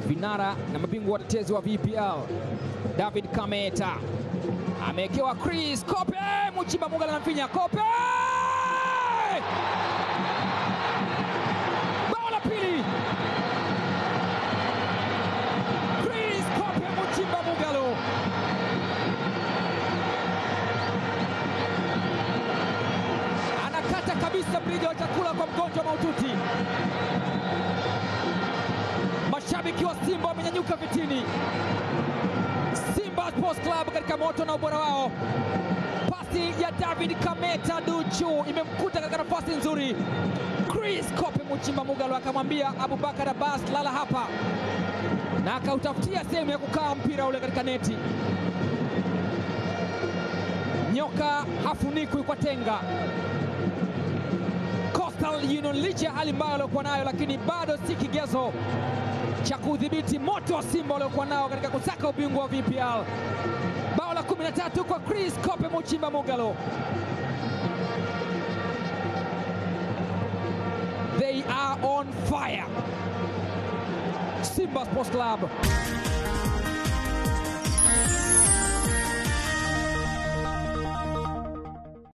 vinara na mabingwa watetezi wa VPL David Kameta amewekewa Chris Kope, Muchimba Mugala na mfinya Kope, bao la pili Chris Kope, Muchimba Mugalo anakata kabisa mrija wa chakula kwa mgonjwa maututi. Mashabiki wa Simba wamenyanyuka vitini. Simba Sports Club katika moto na ubora wao. Pasi ya David Kameta Duchu imemkuta katika nafasi nzuri. Chris Kope Muchimba Mugalo akamwambia Abubakar Abbas, lala hapa, na akautafutia sehemu ya kukaa mpira ule katika neti. Nyoka hafunikwi kwa tenga. Coastal Union licha ya hali mbaya waliokuwa nayo, lakini bado si kigezo cha kudhibiti moto wa Simba waliokuwa nao katika kusaka ubingwa wa VPL. Bao la 13 kwa Chris Kope Muchimba Mugalo. They are on fire. Simba Sports Club